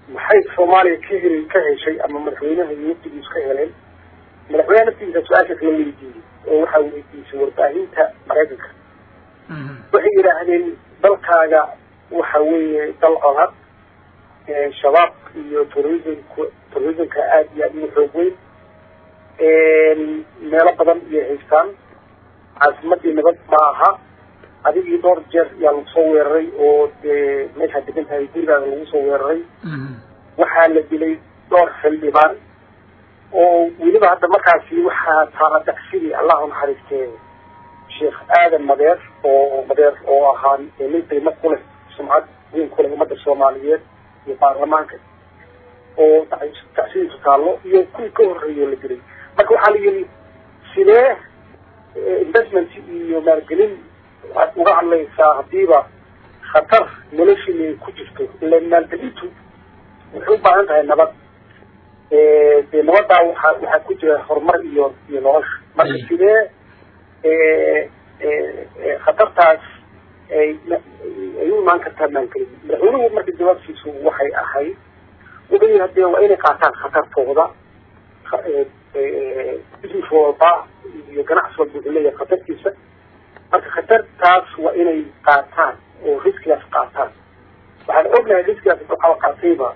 maxay soomaaliya ka heli ka heshay ama madaxweynaha iyo wafdigiisu ka heleen madaxweynaha naftigiisa su-aashaas la weydiiyey oo waxaa weydiisay warbaahinta maraykanka waxay yidhaahdeen dalkaaga waxa weeye dal codad shabaab iyo terrorismku terrorismka aada iyo aada ugu xoog weyn meelo badan iyay haystaan caasimadii nabad ma aha adigii dhowr jeer yaa lagu soo weeraray oo dee meeshaad degan tahay gurigaaga lagu soo weeraray waxaa la dilay dhowr xildhibaan oo weliba hadda markaasi waxaa taala dacsidii allah u naxariistee sheekh aadan madeer oo madeer oo ahaa nin qiimo ku leh sumcad weyn ku leh ummadda soomaaliyeed iyo baarlamaanka oo dacsidiisu taallo iyo kuwii ka horreeyo la dilay marka waxaa la yidhi sidee investment iyo maalgelin waxaad uga hadlaysaa hadiiba khatar noloshiina ay ku jirto ila maalgelintu waxay u baahan tahay nabad dee nabaddaa waxaa waxaa ku jira horumar iyo iyo nolosha marka sidee khatartaas ay ay u imaan kartaa maalgelin madaxweynuhu marka jawaabtiisu waxay ahayd wuxuu yihi hadee waa inay qaataan khatartooda business walba iyo ganacsi walba wuxuu leeyahay khatartiisa marka khatartaas waa inay qaataan oo riskigaas qaataan waxaan ognahay riskigaas waxaa qaatayba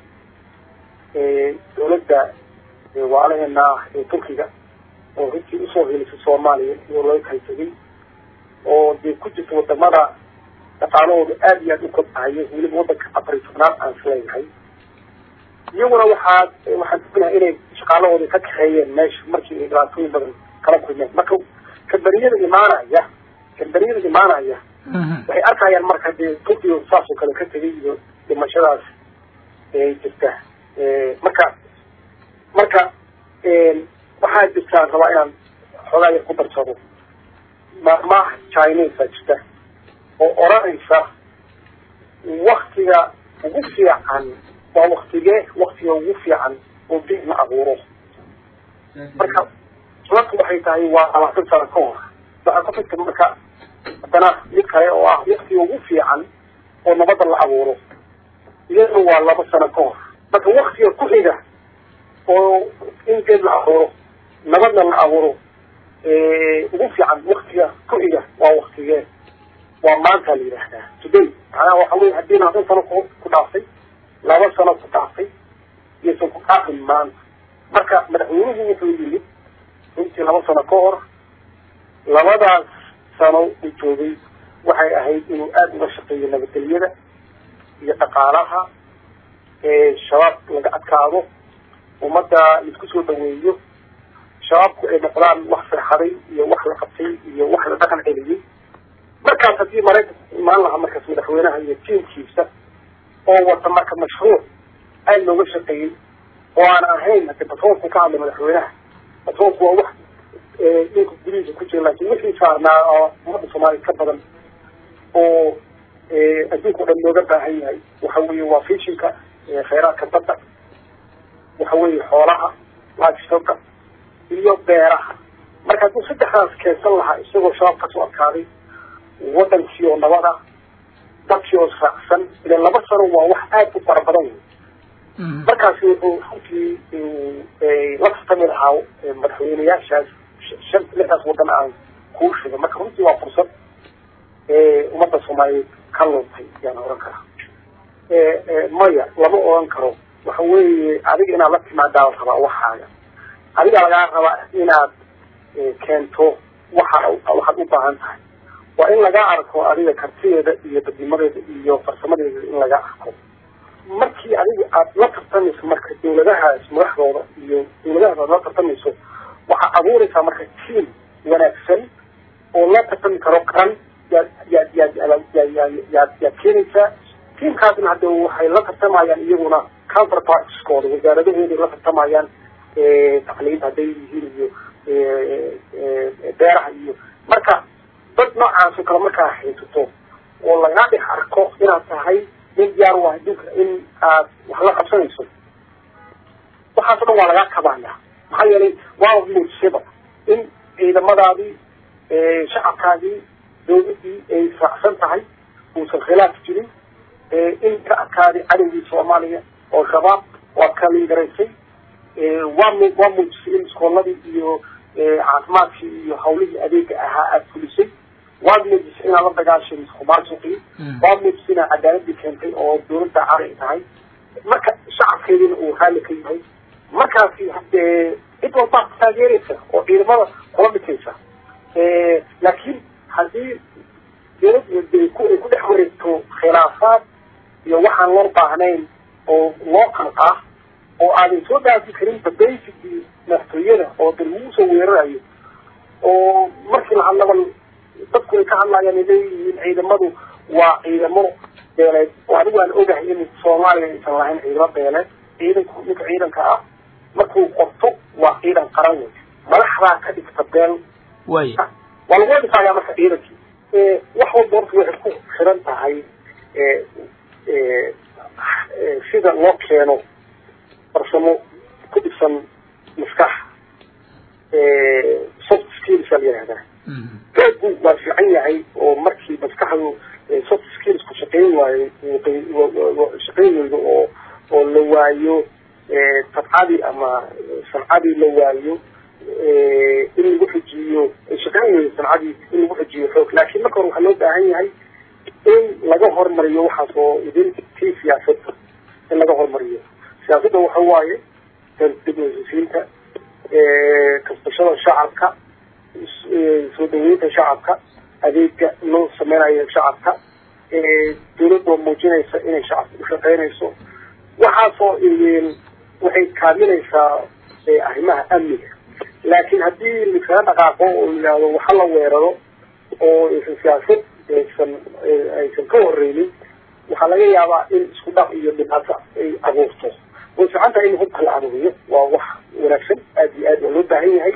dawladda waalaheena ee turkiga oo runtii usoo helisay soomaaliya iyoo laga kala tegay oo dee ku jirta wadamada dhaqaalahooda aada iyo aada u kobcayo weliba wadanka afar iyo tobnaad aan isleeyahay iyaguna waxaa waxaan ognahay inay shaqaalahooda ka kaxeeyeen meesha markii ay dhibaatooyin badan kala kulmeen marka kambaniyada imaanaya kambaniyada imaanaya waxay arkayaan marka dee turkiga saasoo kale ka tegay iyo dhimashadaas jirta marka marka waxaa jirtaan rabaa inaan xoogaa yar ku darsado maamaha chinesa jirta oo oranaysa waktiga ugu fiican waa waktigee waktiga ugu fiican oo biig la abuuro marka sababtu waxay tahay waa labaatan sano ka hor waxaa ku xigta marka haddana mid kale oo ah waktiga ugu fiican oo nabadda la abuuro iyadana waa laba sano ka hor marka waktiga ku xiga oo in geed la abuuro nabadna la abuuro ugu fiican waktiga ku xiga waa waktigee waa maanta la yidhaahdaa today macnaha waxa weye haddii labaatan sano ku ku dhaaftay laba sano ku dhaaftay iyaysan ku dhaafin maanta marka madaxweynuhu wuxuu yimid runtii laba sano ka hor labadaas sano uu joogay waxay ahayd inuu aada uga shaqeeyo nabadgelyada iyo dhaqaalaha shabaab laga adkaado ummadda laisku soo dhaweeyo shabaabku ay noqdaan wax firxaday iyo wax la qabtay iyo wax la dhaqan celiyey markaas haddii maraykanka imaan lahaa markaas madaxweynaha iyo tiimkiisa oo wata marka mashruuc aada looga shaqeeyey oo aan ahayn hade batroolku ka hadlay madaxweynaha batroolku waa wax dhulka gudihiisa ku jira laakiin wixii saarnaa oo ummadda soomaaliya ka badan oo adduunka o dhan looga baahan yahay waxa weeye waa fishinka khayraadka badda waxa weeye xoolaha livestoka iyo beeraha marka hadduu saddexdaas keensan lahaa isagoo shabaab kasoo adkaaday wadankii oo nabad ah dadkii oo raacsan ila laba sano waa wax aada u fara badan wey markaasi wuxuu runtii la tartami lahaa madaxweyneyaashaas shan lixdaas wadan aan kuu sheegay marka runtii waa fursad ummadda soomaaliyeed ka luntay yaan oran karaa maya lama oran karo waxa weeye adiga inaad la timaadaa la rabaa waxaaga adiga lagaa rabaa inaad keento waxa waxaad u baahan tahay waa in laga arko adiga kartideeda iyo dadnimadeeda iyo farsamadeeda in laga arko markii adiga aad la tartamayso marka dawladahaas madaxdooda iyo dawladahaas aad la tartamayso waxaad abuuraysaa marka tiam wanaagsan oo la tartami karo qaran yaad yaad yaad yaad yaad yaad keenaysaa tiamkaasna hadde waxay la tartamayaan iyaguna counterpartskooda wasaaradahooday la tartamayaan tacliinta hadday yihiin iyo beeraha iyo marka dad noocaas oo kale markaa haysato oo laga dhex arko inaad tahay nin diyaar u ah adduunka in aad wax la qabsanayso waxaas o dhan waa lagaa kabaaya maxaa yeelay waa muujisaba in ciidamadaadii shacabkaadii dawladdii ay raacsan tahay uusan khilaaf jirin in ka adkaaday cadowgii soomaaliya oo shabaab waa kalingaraysay waa mu waa muujisay in iskooladii iyo caafimaadkii iyo hawlihii adeega ahaa aada fulisay waad muujisay inaad la dagaashay musuqmaasuqii waad muujisay inaad cadaaladii keentay oo dawladda cari tahay marka shacabkeediina uu raalli ka yahay markaasi hadee cid walbaa taageeraysa oo ciidamada kula dhikaysa laakiin haddii dawladda ay ku dhex wareegto khilaafaad iyo waxaan loo baahnayn oo loo qalqaa oo aadan soo dhaafi karinba basicii madaxtooyada oo dal lagu soo weerarayo oo markii la hadlaba dadku ay ka hadlayaan ay leeyihiin ciidamadu waa ciidamo beeleed oo anigu aan ogahay in soomaaliya aysan lahayn ciidamo beeleed ciidanku ninka ciidanka ah markuu qorto waa ciidan qaran wey madaxdaa ka dhigta beel way waa lagu dhisaaya marka ciidankii wax walba horta waxay ku xiran tahay sida loo keeno farsamo ku dhisan maskax soft skills aa la yihahdaa xoogu waa fiican yahay oo markii maskaxdu soft skills ku shaqeyn waayo shaqeyn weydo oo oo la waayo tabcadii ama sancadii la waayo in lagu xujiyo shaqeyn weydo sancadii in lagu xujiyo xoog laakiin marka hore waxaa loo baahan yahay in laga hormariyo waxaas oo idin tii siyaasadda in laga hormariyo siyaasadda waxa waaye dib hesisiinta kasbashada shacabka soo dhaweynta shacabka adeega loo sameynayo shacabka dawladda muujinaysa inay shacabka ushaqeynayso waxaasoo waxay kaaminaysaa arrimaha amniga laakiin haddii liskaga dhaqaaqo oo yihahdo waxa la weeraro oo aysan siyaasad aysan aysan ka horeynin waxaa laga yaabaa in isku dhac iyo dhibaato ay abuurto way fiican tahay in hubka la aruuriyo waa wax wanaagsan aada iyo aad waa loo baahan yahay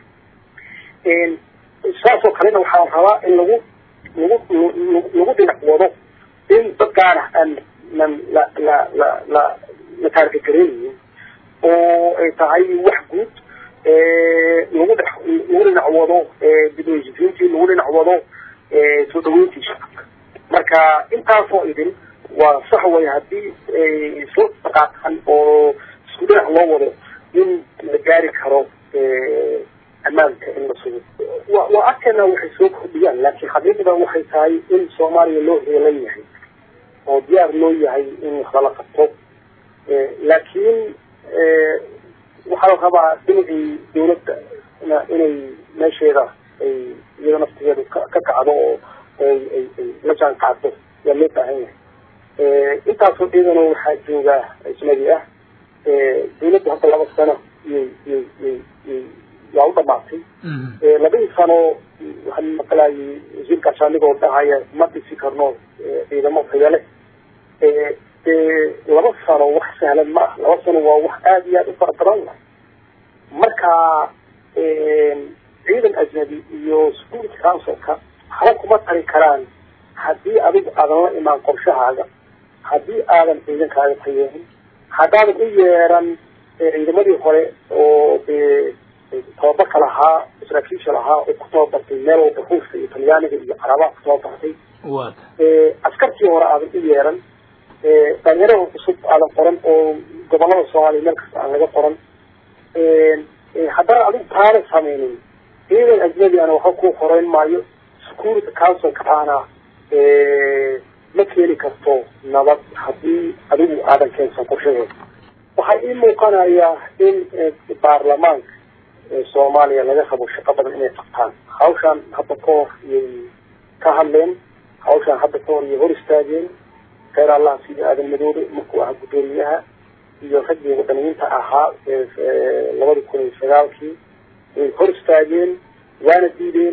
saasoo kalena waxaa rabaa in lagu lagu lagu dhinac wado in dad gaarah aan nan la la la la la taargagareynayin oo ay tahay wax guud lagu dhex lagu dhinac wado dibhesisiintii lagu dhinac wado soo dhaweyntii shacabka marka intaasoo idin waa sax way haddii ay soo dhaqaaqan oo isku dhinac loo wado in la gaari karo ammaanka in la sugo wa waa arkayna waxay soo kordhiyaan laakiin xaqiiqda waxay tahay in soomaaliya loo heelan yahay oo diyaar loo yahay in wax lala qabto laakiin waxaa la rabaa dhinacii dawladda inay meesheeda ay iyada naftigeedu ka ka kacdo oo ay ay ay la jaan qaado yaa loo baahan yahay intaasoo ciidano waxaa jooga ismadi ah dawladda hadda laba sano iyay iyay iyay iyay yaa u dhamaatay labadii sano waxaan maqlaayay wasiirkaas anigoo dhahaya ma dhisi karno ciidamo tayale dee laba sano wax sahlan ma ah laba sano waa wax aada iyo aada u fara badan wa marka ciidan ajnabi iyo security councilka waxba kuma tari karaan haddii adigu aadan la imaan qorshahaaga haddii aadan ciidankaaga tayeehin haddaadan u yeeran ciidamadii hore oo dee tababarka lahaa saraakiisha lahaa oo ku tababartay meel walba ruushka iyo talyaaniga iyo carabaha ku tababartay askartii hore aadan u yeeran dhalinyarada cusub aadan qoran oo gobolada soomaaliya meel kasta aan laga qoran haddana adigu taana sameynin ciidan ajnabi ana waxba ku horeyn maayo security councilka aana ma keeni karto nabad haddii adigu aadan keensan qorshaheeda waxaa ii muuqanayaa in baarlamaanka soomaaliya laga rabo shaqo badan inay qabtaan hawshaan hadda ka hor iyay ka hadleen hawshaan hadda ka hor iyay hor istaageen kheyr allah sida aadan madoobe markuu ahaa guddoomiyaha iyo raggii wadaniyiinta ahaa labadi kun iyo sagaalkii way hor istaageen waana diideen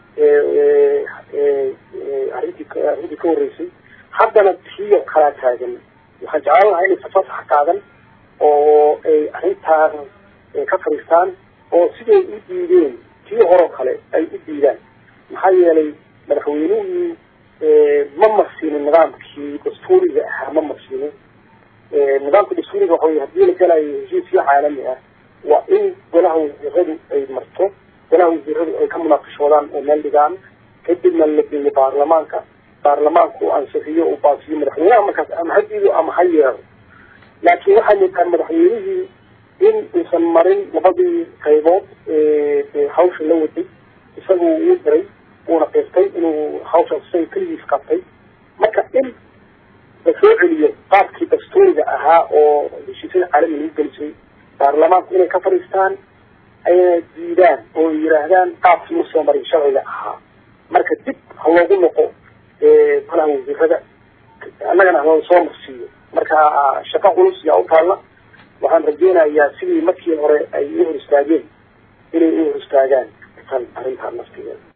arrintii arrintii ka horreysay haddana tiyo kalaa taagan waxaan jeclaan lahaa inay fasax qaadan oo ay arrintaan ka fadhiistaan oo siday u diideen tii horeo kale ay u diidaan maxaa yeelay madaxweynuhii ma marsiinin nidaamkii dastuuriga ahaa ma marsiinin nidaamka dastuuriga waxa wey hadii la galayo heshiisyo caalami ah waa in golaha wasiiradu ay marto golaha wasiiradu ay ka munaaqishoodaan oo meel dhigaan kadibna la geeyo baarlamaanka baarlamaanku ansixiyo uu baasiyo madaxweynaha markaas ama ha diido ama ha yeero laakiin waxaa moodaa madaxweynihii in uusan marin labadii qaybood ee hawsha la waday isagu uu diray uuna qeystay inuu hawshaas isaga keligiis qabtay marka in la soo celiyo qaabkii dastuuriga ahaa oo heshiisyada caalamiga lagu gelisay baarlamaanku inay ka fadhiistaan ayna diidaan oo yidhaahdaan qaabkii u soo marin sharciga ahaa marka dib ha loogu noqo golaha wasiirada annagana haloo soo marsiiyo marka shaqo culus yaa u taalla waxaan rajeynayaa sidii markii hore ay u hor istaageen inay u hor istaagaan tan arrintaa naftigeeda